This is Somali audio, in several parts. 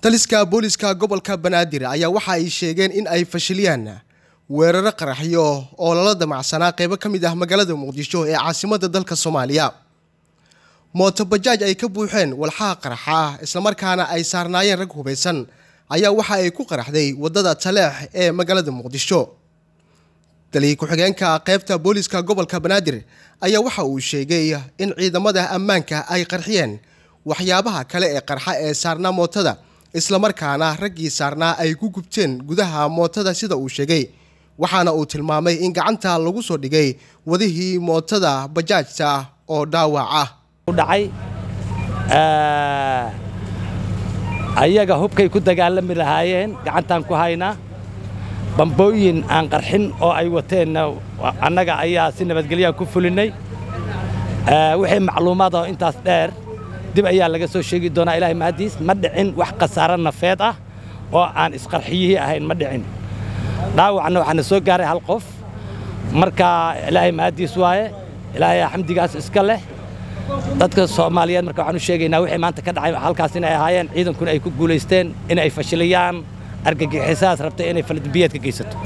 taliska booliska gobolka banaadir ayaa waxa ay sheegeen in ay fashiliyaan weeraro qaraxyo oo lala damacsanaa qeybo ka mid ah magaalada muqdisho ee caasimadda dalka soomaaliya mootobajaaj ay ka buuxeen walxaha qaraxa ah islamarkaana ay saarnaayeen rag hubaysan ayaa waxa ay ku qaraxday waddada taleex ee magaalada muqdisho taliya ku-xigeenka qeybta booliska gobolka banaadir ayaa waxa uu sheegay in ciidamada ammaanka ay qarxiyeen waxyaabaha kale ee qarxa ee saarnaa mootada islamarkaana raggii saarnaa ay ku gubteen gudaha mootada sida uu sheegay waxaana uu tilmaamay in gacanta lagu soo dhigay wadihii mootada bajaajta oo dhaawac ah dhacay ayaga hubkay ku dagaalami lahaayeen gacantaan ku haynaa bambooyin aan qarxin oo ay wateenna annaga ayaa si nabadgelyaha ku fulinnay wixii macluumaad oo intaas dheer dib ayaa laga soo sheegi doonaa ilaahay mahaddiis ma dhicin wax khasaaro nafeed ah oo aan isqarxiyihii ahayn ma dhicin dhaawacna waxaana soo gaaray hal qof marka ilaahay mahaddiis waaye ilaahay xamdigaas iska leh dadka soomaaliyeed marka waxaan u sheegaynaa wixii maanta ka dhacay halkaas inay ahaayeen ciidankuna ay ku guulaysteen in ay fashiliyaan argagixisaas rabtay inay faladambiyeed ka geysato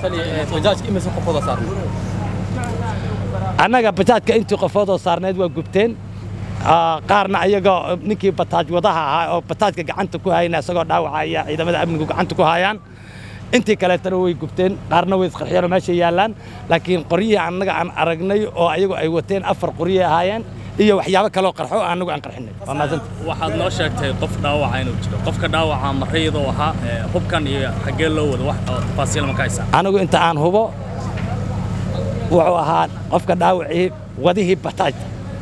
annaga bajaajka intii qofoodoo saarneed waa gubteen qaarna ayagoo ninkii bataaj wadaha ahaa oo bataajka gacanta ku hayna isagoo dhaawaca ayaa ciidamada amnigu gacanta ku hayaan intii kaleetana way gubteen qaarna way isqarxiyeenoo meesha yaallaan laakiin qoryihii annaga aan aragnay oo ayagu ay wateen afar qoryay ahaayeen iyo waxyaabo kaloo qarxo annagu aan qarxinay waa maasanta waxaad noo sheegtay qof dhaawaca inuu jiro qofka dhaawaca marayadoo ahaa hubkan iyo xaggee loo wado wax tafaasiil ma ka haysaa anigu inta aan hubo wuxuu ahaa qofka dhaawacii wadihii bataajta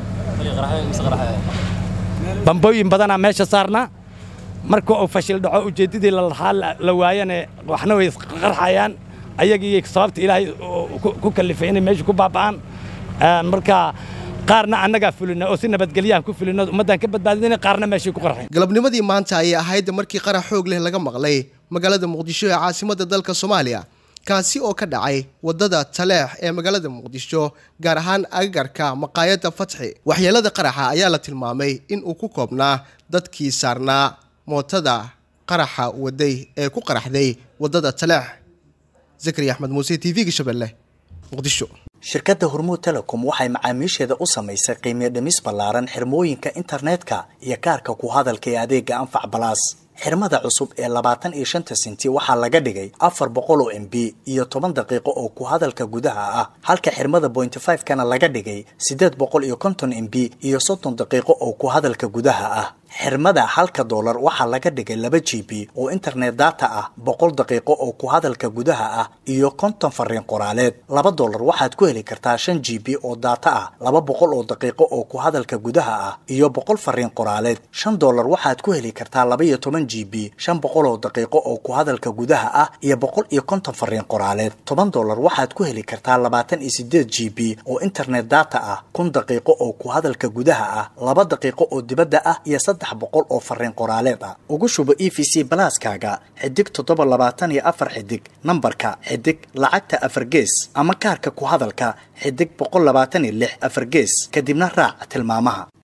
bambooyin badanaa meesha saarnaa marka uu fashil dhaco ujeeddadii lalahaa la waayane waxna way isqarxayaan ayagii sababta ilaahay ku kallifay inay meesha ku baaba'aan marka qaarna annagaa fulina oo si nabadgelyahan ku fulino ummaddaan ka badbaadina qaarna meeshay ku qarxeen galabnimadii maanta ayay ahayd markii qarax xoog leh laga maqlay magaalada muqdisho ee caasimadda dalka soomaaliya kaasi oo ka dhacay waddada taleex ee magaalada muqdisho gaar ahaan agagarka maqaayadda fatxi waxyeelada qaraxa ayaa la tilmaamay in uu ku koobnaa dadkii saarnaa mootada qaraxa waday ee ku qaraxday waddada taleex zakari axmed muuse t v-ga shabeelle muqdisho shirkadda hormuud telecom waxay macaamiisheeda u samaysay qiimiyo dhimis ballaaran xirmooyinka internetka iyo kaarka ku hadalka ee adeega anfac balaas xirmada cusub ee labaatan iyo shanta sinti waxaa laga dhigay afar boqol oo m b iyo toban daqiiqo oo ku hadalka gudaha ah halka xirmada bointy five kana laga dhigay siddeed boqol iyo konton m b iyo soddon daqiiqo oo ku hadalka gudaha ah xirmada halka doolar waxaa laga dhigay laba g b oo internet data ah boqol daqiiqo oo ku hadalka gudaha ah iyo konton fariin qoraaleed laba doolar waxaad ku heli kartaa shan g b oo data ah laba boqol oo daqiiqo oo ku hadalka gudaha ah iyo boqol fariin qoraaleed shan doolar waxaad ku heli kartaa laba iyo toban g b shan boqol oo daqiiqo oo ku hadalka gudaha ah iyo boqol iyo konton fariin qoraaleed toban doolar waxaad ku heli kartaa labaatan iyo sideed g b oo internet data ah kun daqiiqo oo ku hadalka gudaha ah laba daqiiqo oo dibadda ah iyo saddex boqol oo fariin qoraaleed ah ugu shubo e v c balaaskaaga xidig toddoba labaatan iyo afar xidig nambarka xidig lacagta afar gees ama kaarka ku hadalka xidig boqol labaatan iyo lix afar gees kadibna raac tilmaamaha